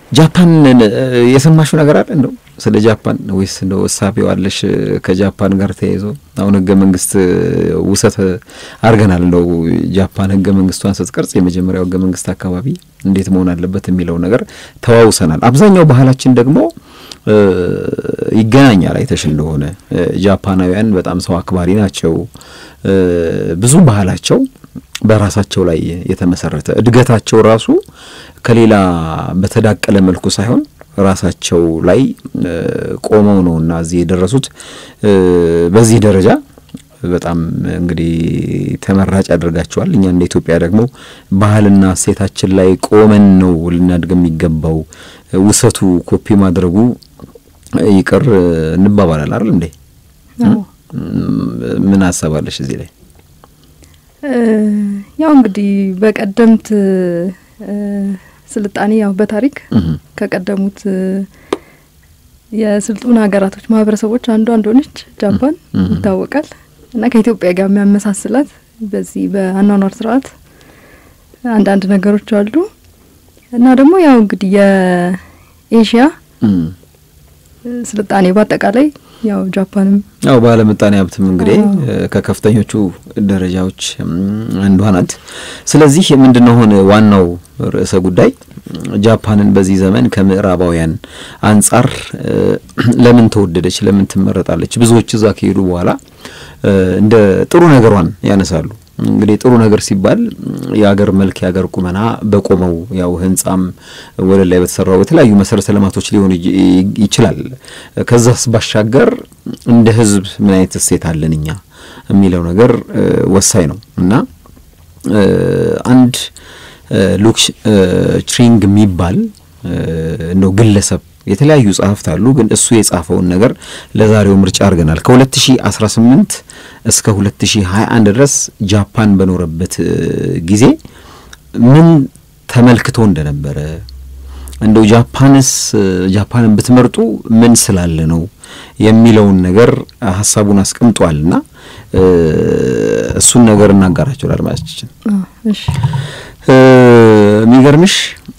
ጃፓን የሰማሽው ነገር አለ እንደው ስለ ጃፓን ወይስ እንደው እሳቤው አለሽ? ከጃፓን ጋር ተያይዞ አሁን ህገ መንግስት ውሰት አድርገናል። እንደው ጃፓን ህገ መንግስቷን ስትቀርጽ የመጀመሪያው ህገ መንግስት አካባቢ እንዴት መሆን አለበት የሚለው ነገር ተዋውሰናል። አብዛኛው ባህላችን ደግሞ ይገናኛል። አይተሽ እንደሆነ ጃፓናውያን በጣም ሰው አክባሪ ናቸው። ብዙ ባህላቸው በራሳቸው ላይ የተመሰረተ እድገታቸው ራሱ ከሌላ በተዳቀለ መልኩ ሳይሆን ራሳቸው ላይ ቆመው ነው እና እዚህ የደረሱት። በዚህ ደረጃ በጣም እንግዲህ ተመራጭ ያደርጋቸዋል። እኛ እንደ ኢትዮጵያ ደግሞ ባህልና እሴታችን ላይ ቆመን ነው ልናድግ የሚገባው። ውሰቱ ኮፒ ማድረጉ ይቅር እንባባላል አይደል እንዴ? ምን ሀሳባለሽ እዚህ ላይ? ያው እንግዲህ በቀደምት ስልጣኔ ያው በታሪክ ከቀደሙት የስልጡን ሀገራቶች ማህበረሰቦች አንዷ እንደሆነች ጃፓን ይታወቃል። እና ከኢትዮጵያ ጋር የሚያመሳስላት በዚህ በአኗኗር ስርዓት አንዳንድ ነገሮች አሉ። እና ደግሞ ያው እንግዲህ የኤሽያ ስልጣኔ በአጠቃላይ ያው ጃፓንም ያው ባለምጣኔ ሀብትም እንግዲህ ከከፍተኞቹ ደረጃዎች አንዷ ናት። ስለዚህ ምንድነው ሆነ ዋናው ርዕሰ ጉዳይ ጃፓንን በዚህ ዘመን ከምዕራባውያን አንጻር ለምን ተወደደች፣ ለምን ትመረጣለች? ብዙዎች እዛ ከሄዱ በኋላ እንደ ጥሩ ነገሯን ያነሳሉ። እንግዲህ ጥሩ ነገር ሲባል የአገር መልክ የአገር ቁመና በቆመው ያው ህንጻም ወለል ላይ በተሰራው የተለያዩ መሰረተ ልማቶች ሊሆን ይችላል። ከዛስ ባሻገር እንደ ህዝብ ምን አይነት እሴት አለን እኛ የሚለው ነገር ወሳኝ ነው እና አንድ ሉክ ትሪንግ የሚባል እንደው ግለሰብ የተለያዩ ጸሐፍት አሉ፣ ግን እሱ የጻፈውን ነገር ለዛሬው ምርጫ አድርገናል። ከ2018 እስከ 2021 ድረስ ጃፓን በኖረበት ጊዜ ምን ተመልክቶ እንደነበረ እንደው ጃፓንስ ጃፓንን ብትመርጡ ምን ስላለ ነው የሚለውን ነገር ሀሳቡን አስቀምጧልና እሱን ነገር እናጋራቸው ለአድማጮቻችን። እሺ የሚገርምሽ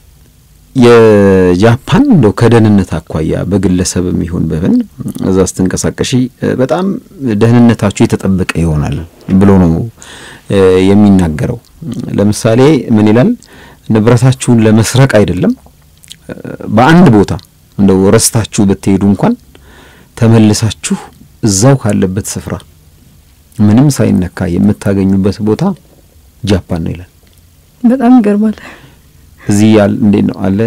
የጃፓን እንደው ከደህንነት አኳያ በግለሰብም ይሁን በምን እዛ ስትንቀሳቀሺ በጣም ደህንነታችሁ የተጠበቀ ይሆናል ብሎ ነው የሚናገረው። ለምሳሌ ምን ይላል? ንብረታችሁን ለመስረቅ አይደለም፣ በአንድ ቦታ እንደው ረስታችሁ ብትሄዱ እንኳን ተመልሳችሁ እዛው ካለበት ስፍራ ምንም ሳይነካ የምታገኙበት ቦታ ጃፓን ነው ይላል። በጣም ይገርማል። እዚህ ያል እንዴት ነው አለ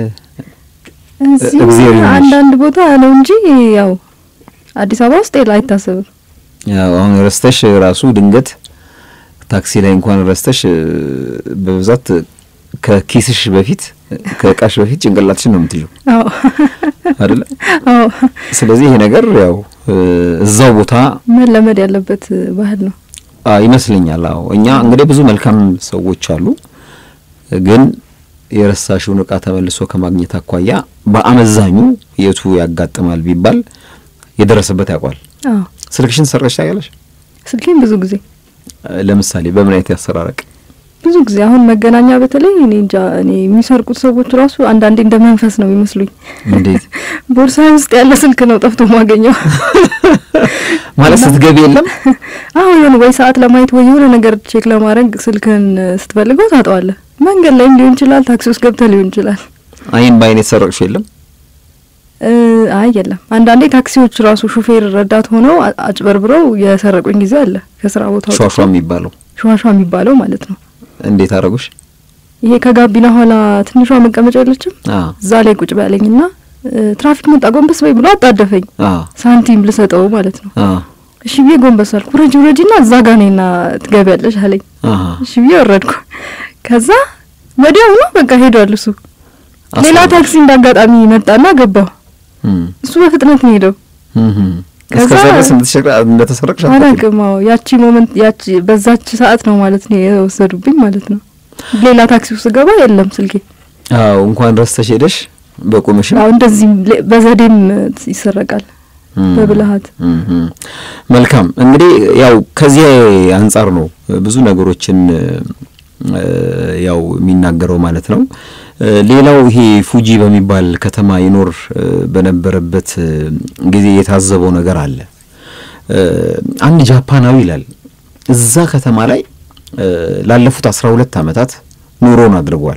እዚህ አንዳንድ ቦታ ነው እንጂ ያው አዲስ አበባ ውስጥ የለ አይታሰብም። ያው አሁን ረስተሽ ራሱ ድንገት ታክሲ ላይ እንኳን ረስተሽ በብዛት ከኪስሽ በፊት ከእቃሽ በፊት ጭንቅላትሽን ነው የምትይው አዎ አይደለ? አዎ። ስለዚህ ይሄ ነገር ያው እዛው ቦታ መለመድ ያለበት ባህል ነው ይመስለኛል። አዎ እኛ እንግዲህ ብዙ መልካም ሰዎች አሉ ግን የረሳሽውን እቃ ተመልሶ ከማግኘት አኳያ በአመዛኙ የቱ ያጋጥማል ቢባል የደረሰበት ያውቋል። አዎ ስልክሽን ሰረሽ ታውቂያለሽ? ስልኬን ብዙ ጊዜ ለምሳሌ በምን አይነት ያሰራረቅ? ብዙ ጊዜ አሁን መገናኛ በተለይ እኔ እንጃ እኔ የሚሰርቁት ሰዎች ራሱ አንዳንዴ እንደ መንፈስ ነው የሚመስሉኝ። እንዴት ቦርሳ ውስጥ ያለ ስልክ ነው ጠፍቶ ማገኘው ማለት ስትገቢ የለም አሁን የሆነ ወይ ሰዓት ለማየት ወይ የሆነ ነገር ቼክ ለማድረግ ስልክን ስትፈልገው ታጠዋለህ። መንገድ ላይም ሊሆን ይችላል፣ ታክሲ ውስጥ ገብተህ ሊሆን ይችላል። አይን በአይን የተሰረቅሽው የለም? አይ የለም። አንዳንዴ ታክሲዎች ራሱ ሹፌር ረዳት ሆነው አጭበርብረው የሰረቁኝ ጊዜ አለ። ከስራ ቦታ ሿሿ የሚባለው ሸዋሿ የሚባለው ማለት ነው። እንዴት አረጉሽ? ይሄ ከጋቢና ኋላ ትንሿ መቀመጫ የለችም አዎ እዛ ላይ ቁጭ በያለኝና ትራፊክ መጣ ጎንበስ በይ ብሎ አጣደፈኝ። አዎ ሳንቲም ልሰጠው ማለት ነው። አዎ እሺ ብዬ ጎንበስ አልኩ። ውረጅ ውረጅና እዛ ጋ ነይና ትገቢያለሽ አለኝ። አሃ እሺ ብዬ ወረድኩ። ከዛ ወዲያው ነው በቃ ሄዷል እሱ። ሌላ አስፈላጊ። ታክሲ እንዳጋጣሚ መጣና ገባሁ። እም እሱ በፍጥነት ነው ሄደው። እም ከዛ- እስከዛ ድረስ እንደተሸቀ- እንደተሰረቅሽ አታውቂም? አላውቅም። አዎ ያቺ ሞመንት ያቺ በዛች ሰዓት ነው ማለት ነው የወሰዱብኝ ማለት ነው። ሌላ ታክሲ ውስጥ ገባ የለም ስልኬ። አዎ እንኳን ረስተሽ ሄደሽ በቁምሽም አዎ እንደዚህም ሌ- በዘዴም ይሰረቃል እም፣ በብልሃት እም፣ እም። መልካም እንግዲህ ያው ከዚህ አንጻር ነው ብዙ ነገሮችን እ፣ ያው የሚናገረው ማለት ነው። ሌላው ይሄ ፉጂ በሚባል ከተማ ይኖር በነበረበት ጊዜ የታዘበው ነገር አለ። አንድ ጃፓናዊ ይላል እዛ ከተማ ላይ ላለፉት አስራ ሁለት ዓመታት ኑሮን አድርጓል።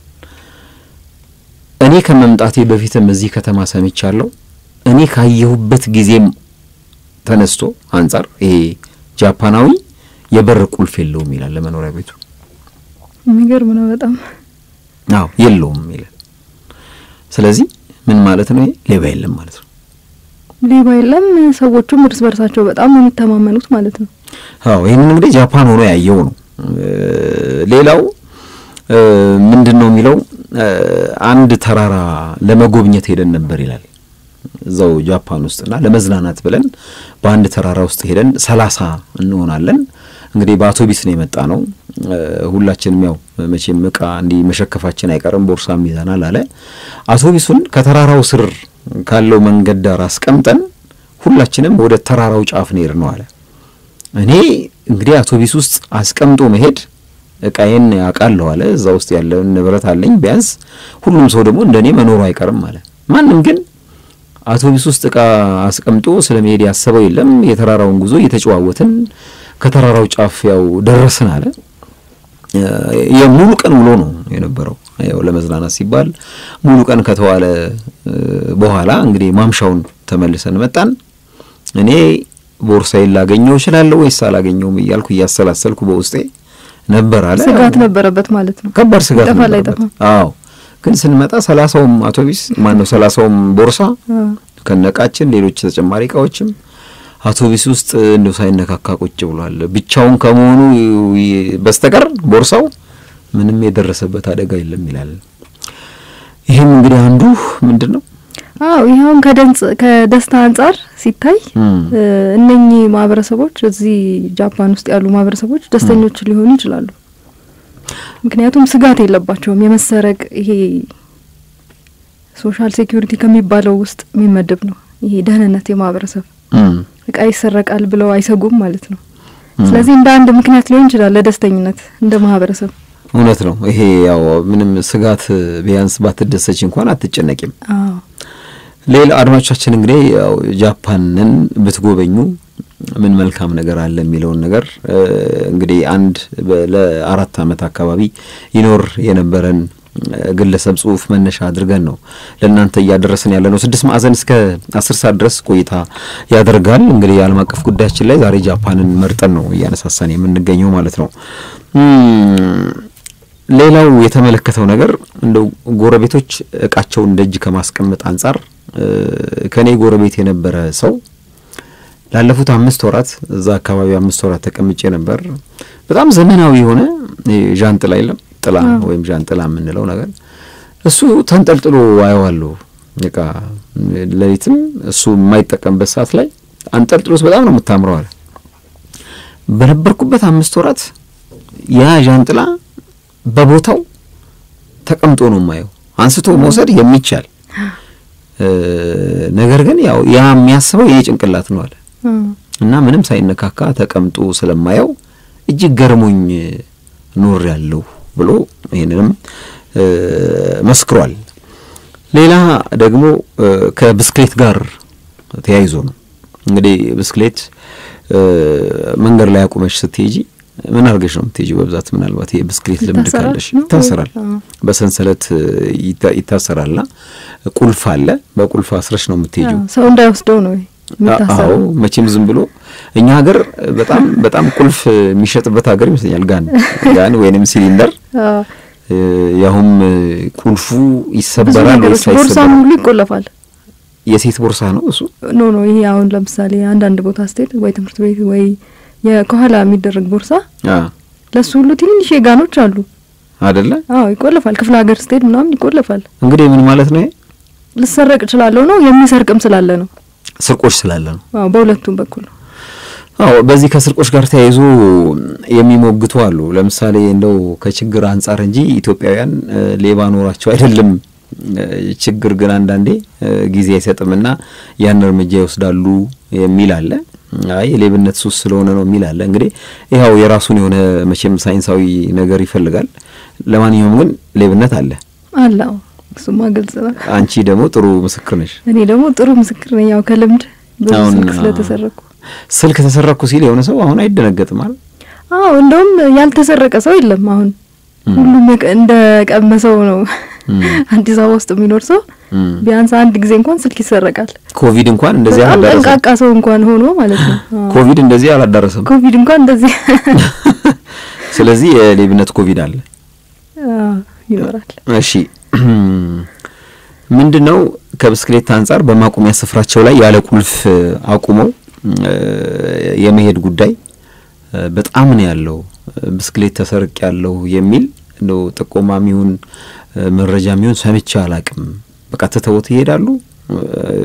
እኔ ከመምጣቴ በፊትም እዚህ ከተማ ሰምቻለሁ። እኔ ካየሁበት ጊዜም ተነስቶ አንጻር ይሄ ጃፓናዊ የበር ቁልፍ የለውም ይላል ለመኖሪያ ቤቱ። የሚገርም ነው በጣም አዎ የለውም ይላል። ስለዚህ ምን ማለት ነው? ይሄ ሌባ የለም ማለት ነው። ሌባ የለም፣ ሰዎቹም እርስ በርሳቸው በጣም ነው የሚተማመኑት ማለት ነው። አዎ ይህንን እንግዲህ ጃፓን ሆኖ ያየው ነው። ሌላው ምንድን ነው የሚለው አንድ ተራራ ለመጎብኘት ሄደን ነበር ይላል እዛው ጃፓን ውስጥና ለመዝናናት ብለን በአንድ ተራራ ውስጥ ሄደን ሰላሳ እንሆናለን። እንግዲህ በአውቶቢስ ነው የመጣ ነው። ሁላችንም ያው መቼም እቃ እንዲህ መሸከፋችን አይቀርም ቦርሳም ይዘናል አለ። አውቶቢሱን ከተራራው ስር ካለው መንገድ ዳር አስቀምጠን ሁላችንም ወደ ተራራው ጫፍ ነው ነው አለ። እኔ እንግዲህ አውቶቢስ ውስጥ አስቀምጦ መሄድ እቃዬን ያውቃለሁ አለ። እዛ ውስጥ ያለውን ንብረት አለኝ ቢያንስ ሁሉም ሰው ደግሞ እንደኔ መኖሩ አይቀርም አለ። ማንም ግን አውቶቢስ ውስጥ እቃ አስቀምጦ ስለ መሄድ ያሰበው የለም። የተራራውን ጉዞ እየተጨዋወትን ከተራራው ጫፍ ያው ደረስን አለ። የሙሉ ቀን ውሎ ነው የነበረው። ያው ለመዝናናት ሲባል ሙሉ ቀን ከተዋለ በኋላ እንግዲህ ማምሻውን ተመልሰን መጣን። እኔ ቦርሳዬን ላገኘው እችላለሁ ወይስ አላገኘውም እያልኩ እያሰላሰልኩ በውስጤ ነበር አለ። ስጋት ነበረበት ማለት ነው። ከባድ ስጋት ይጠፋል ነበረበት። አይጠፋም? አዎ ግን ስንመጣ ሰላሳውም አውቶቢስ ማን ነው ሰላሳውም ቦርሳ ከነቃችን ሌሎች ተጨማሪ እቃዎችም አውቶቢስ ውስጥ እንደው ሳይነካካ ቁጭ ብሏል። ብቻውን ከመሆኑ በስተቀር ቦርሳው ምንም የደረሰበት አደጋ የለም ይላል። ይህም እንግዲህ አንዱ ምንድን ነው አዎ ይኸውን ከደንጽ ከደስታ አንጻር ሲታይ እነኚህ ማህበረሰቦች እዚህ ጃፓን ውስጥ ያሉ ማህበረሰቦች ደስተኞች ሊሆኑ ይችላሉ። ምክንያቱም ስጋት የለባቸውም። የመሰረቅ ይሄ ሶሻል ሴኩሪቲ ከሚባለው ውስጥ የሚመደብ ነው። ይሄ ደህንነት የማህበረሰብ እቃ ይሰረቃል ብለው አይሰጉም ማለት ነው። ስለዚህ እንደ አንድ ምክንያት ሊሆን ይችላል ለደስተኝነት እንደ ማህበረሰብ። እውነት ነው። ይሄ ያው ምንም ስጋት ቢያንስ ባትደሰች እንኳን አትጨነቂም። አዎ ሌላ አድማጮቻችን እንግዲህ ያው ጃፓንን ብትጎበኙ ምን መልካም ነገር አለ የሚለውን ነገር እንግዲህ አንድ ለአራት ዓመት አካባቢ ይኖር የነበረን ግለሰብ ጽሁፍ መነሻ አድርገን ነው ለእናንተ እያደረስን ያለ ነው። ስድስት ማዕዘን እስከ አስር ሰዓት ድረስ ቆይታ ያደርጋል። እንግዲህ የዓለም አቀፍ ጉዳያችን ላይ ዛሬ ጃፓንን መርጠን ነው እያነሳሳን የምንገኘው ማለት ነው። ሌላው የተመለከተው ነገር እንደው ጎረቤቶች እቃቸውን ደጅ ከማስቀመጥ አንጻር ከኔ ጎረቤት የነበረ ሰው ላለፉት አምስት ወራት እዛ አካባቢ አምስት ወራት ተቀምጬ ነበር። በጣም ዘመናዊ የሆነ ዣንጥላ የለም ጥላ ወይም ዣንጥላ የምንለው ነገር እሱ ተንጠልጥሎ አየዋለሁ። በቃ ሌሊትም እሱ የማይጠቀምበት ሰዓት ላይ አንጠልጥሎስ በጣም ነው የምታምረው አለ። በነበርኩበት አምስት ወራት ያ ዣንጥላ በቦታው ተቀምጦ ነው የማየው። አንስቶ መውሰድ የሚቻል ነገር ግን ያው ያ የሚያስበው የኔ ጭንቅላት ነው አለ እና ምንም ሳይነካካ ተቀምጦ ስለማየው እጅግ ገርሞኝ ኖር ያለሁ ብሎ ይህንንም መስክሯል። ሌላ ደግሞ ከብስክሌት ጋር ተያይዞ ነው እንግዲህ ብስክሌት መንገድ ላይ አቁመሽ ስትሄጂ ምን አድርገሽ ነው የምትሄጂው? በብዛት ምናልባት የብስክሌት ልምድ ካለሽ ይታሰራል፣ በሰንሰለት ይታሰራልና ቁልፍ አለ። በቁልፍ አስረሽ ነው የምትሄጂው። ሰው እንዳይወስደው ነው አዎ መቼም ዝም ብሎ እኛ ሀገር በጣም በጣም ቁልፍ የሚሸጥበት ሀገር ይመስለኛል። ጋን ጋን ወይንም ሲሊንደር ያሁም ቁልፉ ይሰበራል ወይስ ቦርሳ አይሰበርም? ሙሉ ይቆለፋል። የሴት ቦርሳ ነው እሱ። ኖ ኖ ይሄ አሁን ለምሳሌ አንዳንድ ቦታ ስትሄድ ወይ ትምህርት ቤት ወይ ከኋላ የሚደረግ ቦርሳ አ ለሱ ሁሉ ትንንሽ ጋኖች አሉ። አይደለ አዎ ይቆለፋል። ክፍለ ሀገር ስትሄድ ምናምን ይቆለፋል። እንግዲህ ምን ማለት ነው? ይሄ ልሰረቅ እችላለሁ ነው የሚሰርቅም ስላለ ነው። ስርቆሽ ስላለ ነው። አዎ በሁለቱም በኩል ነው። አዎ በዚህ ከስርቆሽ ጋር ተያይዞ የሚሞግቱ አሉ። ለምሳሌ እንደው ከችግር አንጻር እንጂ ኢትዮጵያውያን ሌባ ኖሯቸው አይደለም። ችግር ግን አንዳንዴ ጊዜ አይሰጥምና ያን እርምጃ ይወስዳሉ የሚል አለ። አይ የሌብነት ሱስ ስለሆነ ነው የሚል አለ። እንግዲህ ይኸው የራሱን የሆነ መቼም ሳይንሳዊ ነገር ይፈልጋል። ለማንኛውም ግን ሌብነት አለ። አላው እሱማ ግልጽ ነው። አንቺ ደግሞ ጥሩ ምስክር ነሽ። እኔ ደግሞ ጥሩ ምስክር ነኝ። ያው ከልምድ ብዙ አሁን ስልክ ስለተሰረኩ። ስልክ ተሰረኩ ሲል የሆነ ሰው አሁን አይደነገጥም አይደል? አዎ እንደውም ያልተሰረቀ ሰው የለም። አሁን ሁሉም የቀ- እንደ ቀመሰው ነው። አዲስ አበባ ውስጥ የሚኖር ሰው እም። ቢያንስ አንድ ጊዜ እንኳን ስልክ ይሰረቃል። ኮቪድ እንኳን እንደዚህ በጣም አላዳረሰም። ጠንቃቃ ሰው እንኳን ሆኖ ማለት ነው። አዎ። ኮቪድ እንደዚህ አላዳረሰም። ኮቪድ እንኳን እንደዚህ ስለዚህ የሌብነት ኮቪድ አለ። አዎ፣ ይኖራል። እሺ ምንድን ነው ከብስክሌት አንጻር በማቆሚያ ስፍራቸው ላይ ያለ ቁልፍ አቁመው እ፣ የመሄድ ጉዳይ እ፣ በጣም ነው ያለው። ብስክሌት ተሰርቅ ያለው የሚል እንደው ጥቆማም ይሁን እ፣ መረጃም ይሁን ሰምቼ አላቅም። በቃ ትተውት ይሄዳሉ። እ፣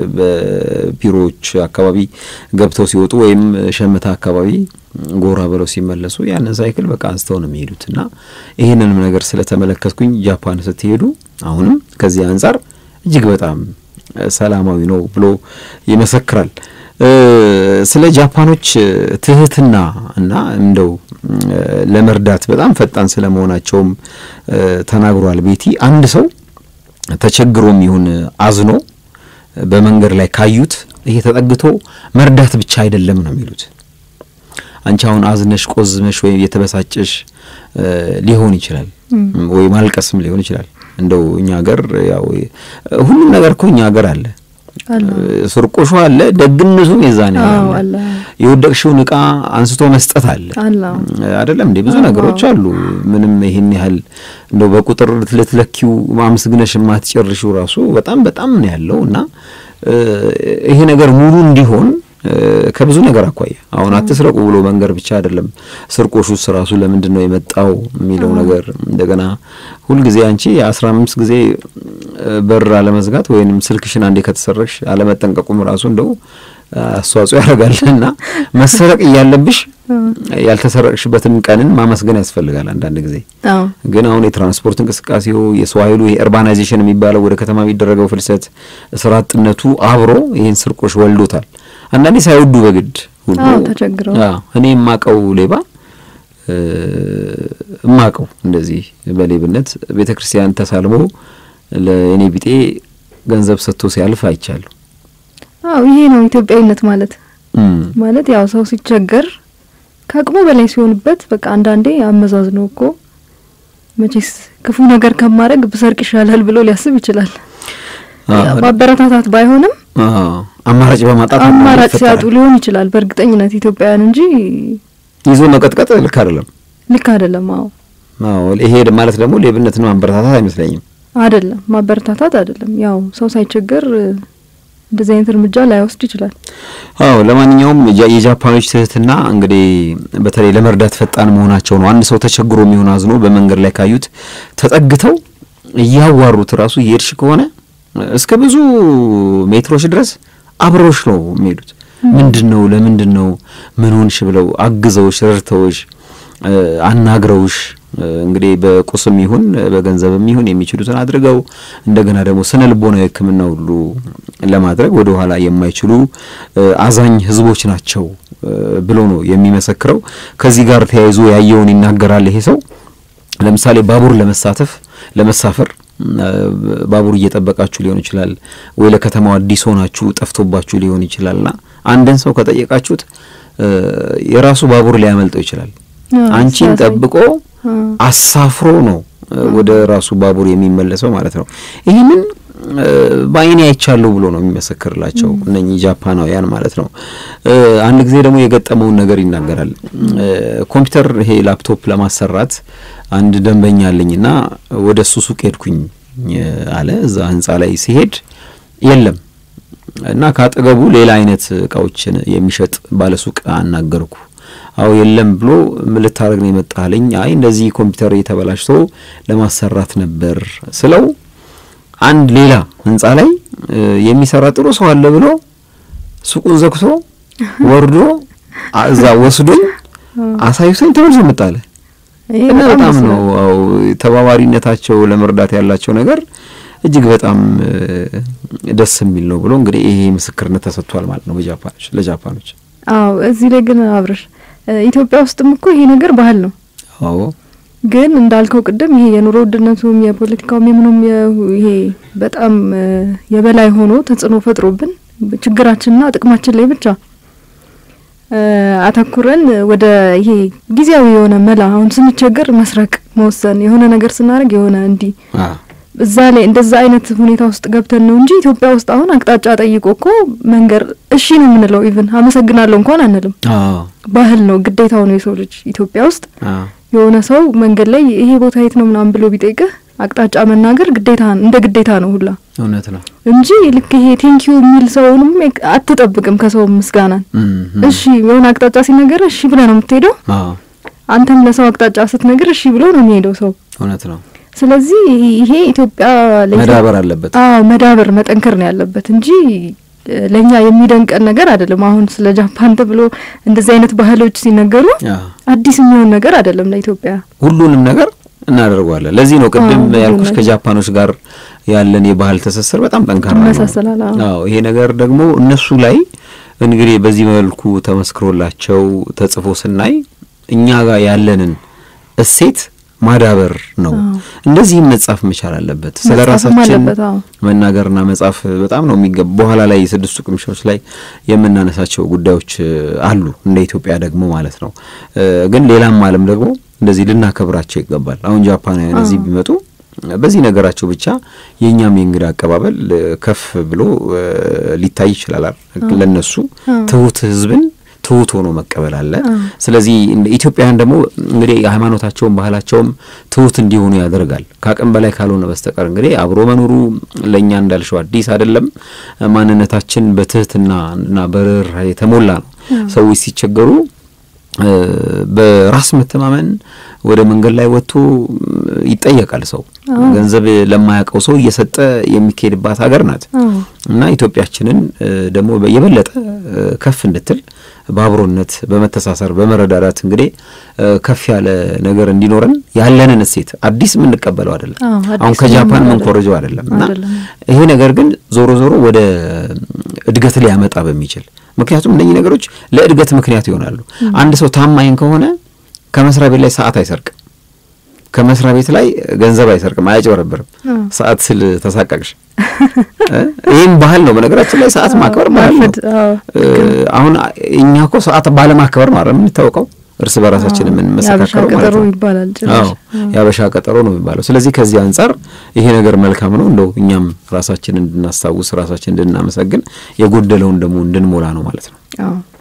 በቢሮዎች አካባቢ ገብተው ሲወጡ ወይም ሸምታ አካባቢ ጎራ ብለው ሲመለሱ ያንን ሳይክል በቃ አንስተው ነው የሚሄዱት እና ይህንንም ነገር ስለተመለከትኩኝ ጃፓን ስትሄዱ አሁንም ከዚህ አንጻር እጅግ በጣም እ፣ ሰላማዊ ነው ብሎ ይመሰክራል። እ፣ ስለ ጃፓኖች እ፣ ትህትና እና እንደው እ፣ ለመርዳት በጣም ፈጣን ስለመሆናቸውም እ፣ ተናግሯል። ቤቲ አንድ ሰው ተቸግሮም ይሁን አዝኖ በመንገድ ላይ ካዩት ይሄ ተጠግቶ መርዳት ብቻ አይደለም ነው የሚሉት። አንቺ አሁን አዝነሽ ቆዝመሽ ወይም የተበሳጨሽ እ፣ ሊሆን ይችላል ወይ ማልቀስም ሊሆን ይችላል። እንደው እኛ ሀገር ያው ሁሉም ነገር እኮ እኛ ሀገር አለ። አለ። ስርቆሹ አለ፣ ደግነቱም የዛኔ አዎ፣ አለ። አለ። የወደቅሽውን እቃ አንስቶ መስጠት አለ አለ። አይደለም እንዴ? ብዙ አዎ። ነገሮች አሉ። ምንም ይሄን ያህል እንደው በቁጥር ልትለኪው ማመስግነሽ የማትጨርሺው ራሱ በጣም በጣም ነው ያለው እና እ፣ ይሄ ነገር ሙሉ እንዲሆን እ፣ ከብዙ ነገር አኳያ አሁን አትስረቁ ብሎ መንገር ብቻ አይደለም። ስርቆሹስ ራሱ ለምንድን ነው የመጣው የሚለው ነገር እንደገና ሁልጊዜ አንቺ የአስራ አምስት ጊዜ እ፣ በር አለመዝጋት ወይንም ስልክሽን አንዴ ከተሰረቅሽ አለመጠንቀቁም ራሱ እንደው አስተዋጽኦ ያደርጋል እና መሰረቅ እያለብሽ ያልተሰረቅሽበትን ቀንን ማመስገን ያስፈልጋል አንዳንድ ጊዜ አዎ ግን አሁን የትራንስፖርት እንቅስቃሴው የሰው ኃይሉ የእርባናይዜሽን የሚባለው ወደ ከተማ የሚደረገው ፍልሰት፣ ስራ አጥነቱ አብሮ ይህን ስርቆሽ ወልዶታል። አንዳንዴ ሳይወዱ በግድ ሁሉ አዎ፣ ተቸግረው። አዎ፣ እኔ የማቀው ሌባ እ፣ እማቀው እንደዚህ በሌብነት ቤተ ክርስቲያን ተሳልሞ ለእኔ ቢጤ ገንዘብ ሰጥቶ ሲያልፍ አይቻለሁ። አዎ ይሄ ነው ኢትዮጵያዊነት ማለት እም፣ ማለት ያው ሰው ሲቸገር ከአቅሙ በላይ ሲሆንበት በቃ አንዳንዴ አመዛዝኖ እኮ መቼስ ክፉ ነገር ከማድረግ ብሰርቅ ይሻላል ብሎ ሊያስብ ይችላል። አዎ፣ ያው ማበረታታት ባይሆንም አዎ፣ አማራጭ በማጣት አማራጭ ይፈጠራል። ሲያጡ ሊሆን ይችላል በእርግጠኝነት ኢትዮጵያውያን እንጂ ይዞ መቀጥቀጥ ልክ አይደለም። ልክ አይደለም። አዎ አዎ ይሄ ማለት ደግሞ ሌብነትን ማበረታታት አይመስለኝም። አይደለም ማበረታታት አይደለም። ያው ሰው ሳይቸገር እ፣ እንደዚህ አይነት እርምጃ ላይወስድ ይችላል። አዎ ለማንኛውም የጃ- የጃፓኖች ትህትና እንግዲህ በተለይ ለመርዳት ፈጣን መሆናቸው ነው። አንድ ሰው ተቸግሮ የሚሆን አዝኖ በመንገድ ላይ ካዩት ተጠግተው እያዋሩት ራሱ እየሄድሽ ከሆነ እስከ ብዙ ሜትሮች ድረስ አብረውሽ ነው የሚሄዱት። ምንድን ነው ለምንድን ነው ምን ሆንሽ ብለው አግዘውሽ ረድተውሽ እ፣ አናግረውሽ እ፣ እንግዲህ በቁስም ይሁን በገንዘብም ይሁን የሚችሉትን አድርገው እንደገና ደግሞ ስነ ልቦናዊ ሕክምና ሁሉ ለማድረግ ወደ ኋላ የማይችሉ እ፣ አዛኝ ሕዝቦች ናቸው እ፣ ብሎ ነው የሚመሰክረው። ከዚህ ጋር ተያይዞ ያየውን ይናገራል ይሄ ሰው። ለምሳሌ ባቡር ለመሳተፍ ለመሳፈር እ፣ ባቡር እየጠበቃችሁ ሊሆን ይችላል ወይ ለከተማው አዲስ ሆናችሁ ጠፍቶባችሁ ሊሆን ይችላልና አንድን ሰው ከጠየቃችሁት እ፣ የራሱ ባቡር ሊያመልጠው ይችላል። አዎ፣ አንቺን ሲያሳይ። ጠብቆ አዎ። አሳፍሮ ነው እ፣ ወደ ራሱ ባቡር የሚመለሰው ማለት ነው። ይህንን እ፣ በዓይኔ አይቻለሁ ብሎ ነው የሚመሰክርላቸው እነኚህ ጃፓናውያን ማለት ነው። እ፣ አንድ ጊዜ ደግሞ የገጠመውን ነገር ይናገራል። እ፣ ኮምፒውተር ይሄ ላፕቶፕ ለማሰራት አንድ ደንበኛ አለኝና ወደ እሱ ሱቅ ሄድኩኝ እ፣ አለ። እዛ ህንጻ ላይ ሲሄድ የለም እና ካጠገቡ ሌላ አይነት እቃዎችን የሚሸጥ ባለሱቅ አናገርኩ። አዎ የለም ብሎ ምን ልታደርግ ነው የመጣለኝ? አይ እንደዚህ ኮምፒውተር የተበላሽቶ ለማሰራት ነበር ስለው አንድ ሌላ ህንጻ ላይ እ፣ የሚሰራ ጥሩ ሰው አለ ብሎ ሱቁን ዘግቶ ወርዶ አ- እዛ ወስዶኝ አሳይቶኝ ተመልሶ መጣለ። ይሄ እና በጣም በጣም ደስ ነው ይላል። አዎ ተባባሪነታቸው ለመርዳት ያላቸው ነገር እጅግ በጣም እ፣ ደስ የሚል ነው ብሎ እንግዲህ ይሄ ምስክርነት ተሰጥቷል ማለት ነው በጃፓኖች ለጃፓኖች። አዎ እዚህ ላይ ግን አብረሽ እ፣ ኢትዮጵያ ውስጥም እኮ ይሄ ነገር ባህል ነው። አዎ ግን እንዳልከው ቅድም ይሄ የኑሮ ውድነቱም የፖለቲካውም የምኑም ይሄ በጣም የበላይ ሆኖ ተጽዕኖ ፈጥሮብን ችግራችንና ጥቅማችን ላይ ብቻ አተኩረን ወደ ይሄ ጊዜያዊ የሆነ መላ አሁን ስንቸገር መስረቅ መወሰን የሆነ ነገር ስናደርግ የሆነ እንዲህ እዛ ላይ እንደዛ አይነት ሁኔታ ውስጥ ገብተን ነው እንጂ ኢትዮጵያ ውስጥ አሁን አቅጣጫ ጠይቆ እኮ መንገር እሺ ነው የምንለው። ኢቭን አመሰግናለሁ እንኳን አንልም። ባህል ነው ግዴታው ነው የሰው ልጅ ኢትዮጵያ ውስጥ የሆነ ሰው መንገድ ላይ ይሄ ቦታ የት ነው ምናምን ብሎ ቢጠይቅህ አቅጣጫ መናገር ግዴታ እንደ ግዴታ ነው ሁላ እውነት ነው እንጂ ልክ ይሄ ቴንኪዩ የሚል ሰውንም አትጠብቅም ከሰው ምስጋናን። እሺ የሆነ አቅጣጫ ሲነገር እሺ ብለህ ነው የምትሄደው። አንተም ለሰው አቅጣጫ ስትነግር እሺ ብሎ ነው የሚሄደው ሰው። እውነት ነው። ስለዚህ ይሄ ኢትዮጵያ መዳበር አለበት። አዎ መዳበር መጠንከር ነው ያለበት እንጂ ለእኛ የሚደንቀን ነገር አይደለም። አሁን ስለ ጃፓን ተብሎ እንደዚህ አይነት ባህሎች ሲነገሩ አዲስ የሚሆን ነገር አይደለም ለኢትዮጵያ። ሁሉንም ነገር እናደርገዋለን። ለዚህ ነው ቅድም ያልኩሽ ከጃፓኖች ጋር ያለን የባህል ትስስር በጣም ጠንካራ ይመሳሰላል። አዎ ይሄ ነገር ደግሞ እነሱ ላይ እንግዲህ በዚህ መልኩ ተመስክሮላቸው ተጽፎ ስናይ እኛ ጋር ያለንን እሴት ማዳበር ነው። እንደዚህም መጻፍ መቻል አለበት። ስለ ራሳችን መናገርና መጻፍ በጣም ነው የሚገባ። በኋላ ላይ ስድስቱ ቅምሻዎች ላይ የምናነሳቸው ጉዳዮች አሉ እንደ ኢትዮጵያ ደግሞ ማለት ነው። ግን ሌላም ዓለም ደግሞ እንደዚህ ልናከብራቸው ይገባል። አሁን ጃፓናውያን እዚህ ቢመጡ በዚህ ነገራቸው ብቻ የእኛም የእንግዳ አቀባበል ከፍ ብሎ ሊታይ ይችላል። ለነሱ ትሁት ህዝብን ትሁት ሆኖ መቀበል አለ። ስለዚህ ኢትዮጵያውያን ደግሞ እንግዲህ የሃይማኖታቸውም ባህላቸውም ትሁት እንዲሆኑ ያደርጋል። ከአቅም በላይ ካልሆነ በስተቀር እንግዲህ አብሮ መኖሩ ለእኛ እንዳልሸው አዲስ አይደለም። ማንነታችን በትህትና እና በርህራሄ የተሞላ ነው። ሰዎች ሲቸገሩ በራስ መተማመን ወደ መንገድ ላይ ወጥቶ ይጠየቃል። ሰው ገንዘብ ለማያውቀው ሰው እየሰጠ የሚካሄድባት ሀገር ናት እና ኢትዮጵያችንን ደግሞ የበለጠ ከፍ እንድትል በአብሮነት፣ በመተሳሰር፣ በመረዳዳት እንግዲህ ከፍ ያለ ነገር እንዲኖረን ያለንን እሴት አዲስ የምንቀበለው አይደለም። አሁን ከጃፓን የምንኮረጀው አይደለም እና ይሄ ነገር ግን ዞሮ ዞሮ ወደ እድገት ሊያመጣ በሚችል ምክንያቱም እነኚህ ነገሮች ለእድገት ምክንያት ይሆናሉ። አንድ ሰው ታማኝ ከሆነ ከመስሪያ ቤት ላይ ሰዓት አይሰርቅም። ከመስሪያ ቤት ላይ ገንዘብ አይሰርቅም፣ አያጭበረብርም። ሰዓት ስል ተሳቀቅሽ። ይህም ባህል ነው። በነገራችን ላይ ሰዓት ማክበር ባህል ነው። አሁን እኛ እኮ ሰዓት ባለማክበር ነው የምንታወቀው እርስ በራሳችን የምንመሰካከረው ማለት ነው። ይባላል አዎ የአበሻ ቀጠሮ ነው የሚባለው። ስለዚህ ከዚህ አንጻር ይሄ ነገር መልካም ነው። እንደው እኛም ራሳችን እንድናስታውስ ራሳችን እንድናመሰግን የጎደለውን ደግሞ እንድንሞላ ነው ማለት ነው። አዎ